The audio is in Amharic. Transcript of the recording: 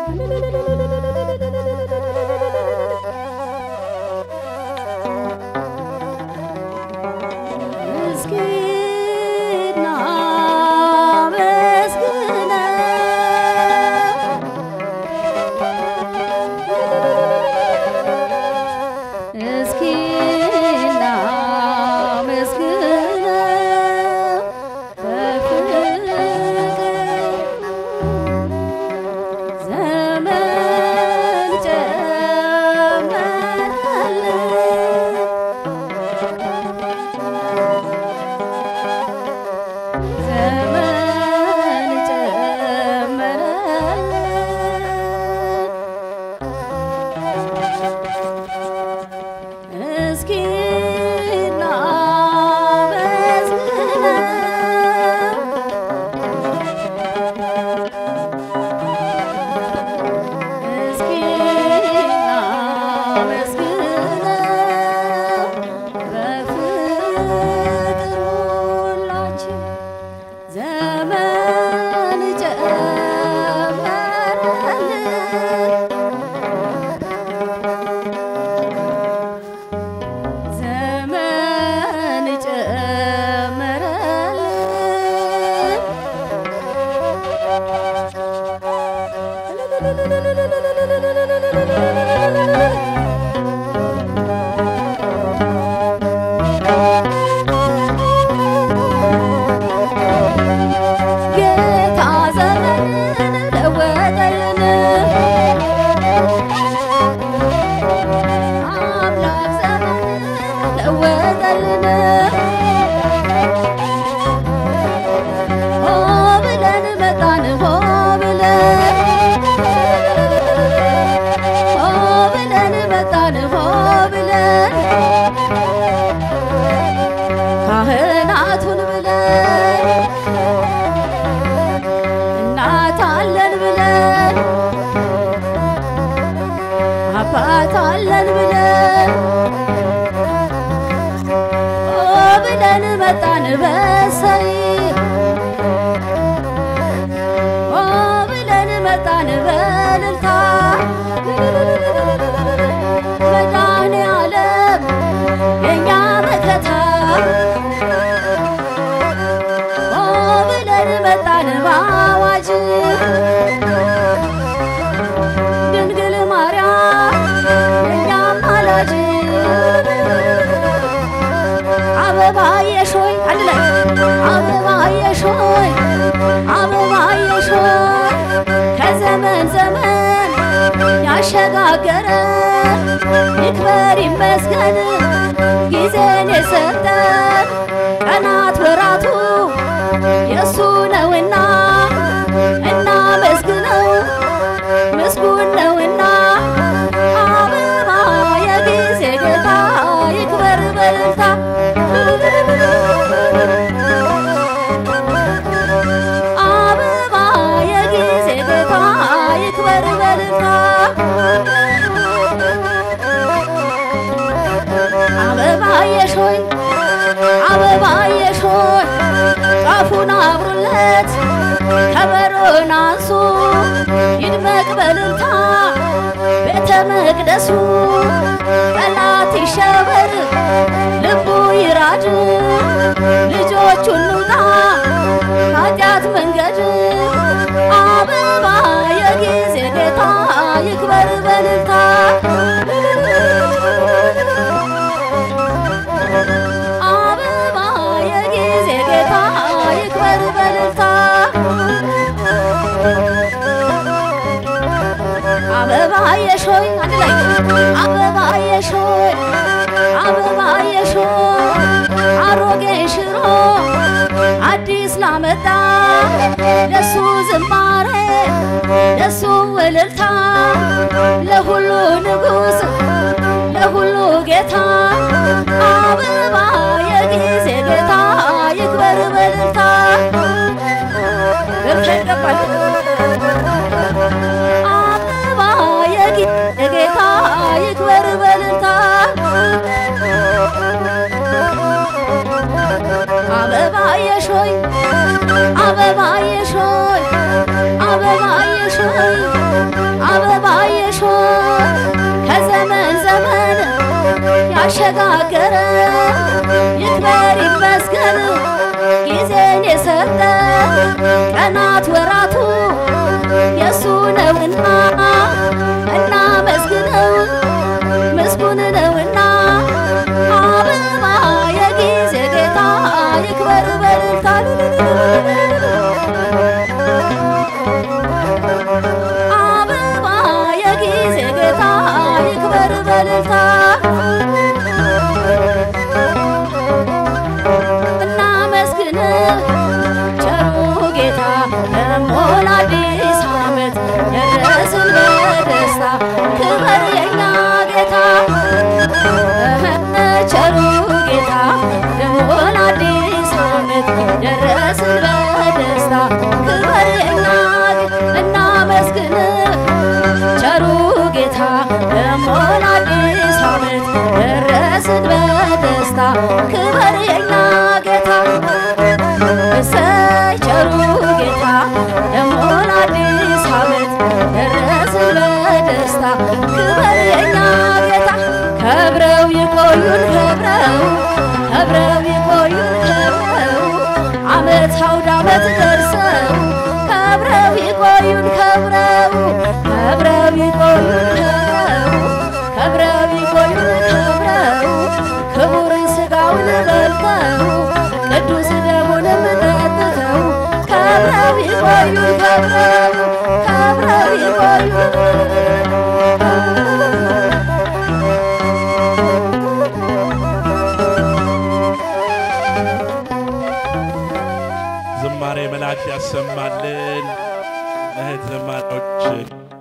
ምስኪና መስግነው እስኪና መስግነው በፍቅር ዘመን ጨመረልን ዘመን ጨመረልን እስኪና መስግነው እስኪና መስግነው በፍቅር ሁላችን ዘመን ጨመረልን ዘመን ጨመረልን ጌታ ዘመንን ለወጠልን አምላክ ዘመንን ለወጠልን ሆ ብለን መጣን ሆ ብለን ሆ ብለን መጣን ሆ ብለን ካህናቱን ብለን እናት አለን ብለን አባት አለን ብለን ኦ ብለን መጣን በሰይ ኦ ብለን መጣን በልልታ መድኃኔ ዓለም የእኛ መከታ ኦ ብለን መጣን በአዋጅ ድንግል ማርያም የእኛ አማላጅ አበባ የሾይ አንድ ላይ አበባ የሾይ አበባ የሾይ ከዘመን ዘመን ያሸጋገረ ይክበር ይመስገን ጊዜን የሰጠን ቀናት ወራቱ የእሱ ነውና እናመስግነው ምስጉን ነውና አበባ የጊዜ ጌታ ይክበር በልልታ አበባ የጊዜ ጌታ ይክበር በልልታ አበባ የሾይ አበባ የሾይ ጫፉን አብሩለት ከበሮን አንሱ ይድመቅ በልልታ ቤተ መቅደሱ ጠላት ይሸበር ልቡ ይራድ ልጆቹን ንውጣ ኃጢአት መንገድ አበባ የጊዜ ጌታ ይክበር በልልታ አበባ የጊዜ ጌታ ይክበር በልልታ አበባ የሾይ አንድ ላይ አበባ የሾይ አበባ የሾይ አሮጌ ሽሮ አዲስ ላመጣ ለሱ ዝማሬ ለሱ እልልታ ለሁሉ ንጉሥ ለሁሉ ጌታ አበባ የጊዜ ጌታ ይክበር በልልታ ገብታ ይገባል አበባ የጊዜ ጌታ ይክበር በልልታ አበባ የሾይ አበባ የሾይ አበባ የሾይ አበባዬ ሾይ ከዘመን ዘመን ያሸጋገረ ይክበር ይመስገን ጊዜን የሰጠ ቀናት ወራቱ የእሱ ነውና እናመስግነው ምስጉን ነውና አበባ የጊዜ ጌታ ይክበር በልልታ አበባ የጊዜ ጌታ ይክበር በልልታ እናመስግን ቸሩ ጌታ ደሞን አዲስ ዓመት ደረስን በደስታ ክበር የኛ ጌታ ቸሩ ጌታ ደሞን አዲስ ዓመት ደረስን በደስታ ክበር የኛ እናመስግን ቸሩ ጌታ ደሞን አዲስ ዓመት ደረስን በደስታ ክበር የኛ ጌታ እሰይ ቸሩ ጌታ ደሞን አዲስ ዓመት ደረስን በደስታ ክበር የኛ ጌታ ከብረው ይቆዩን ከብረው ከብረው ይቆዩን ከብረው ዓመት አውደ ዓመት ደርሰው ከብረው ይቆዩን ከብረው ከብረው ይቆዩን ከብረው ከብረው ይቆዩን ከብረው ክቡርን ሥጋውን በልተው ቅዱስ ደሙንም ጠጥተው ከብረው ይቆዩን ከብረው ከብረው ይቆዩን ዝማሬ መላእክት ያሰማልን። እህት ዘማሪዎች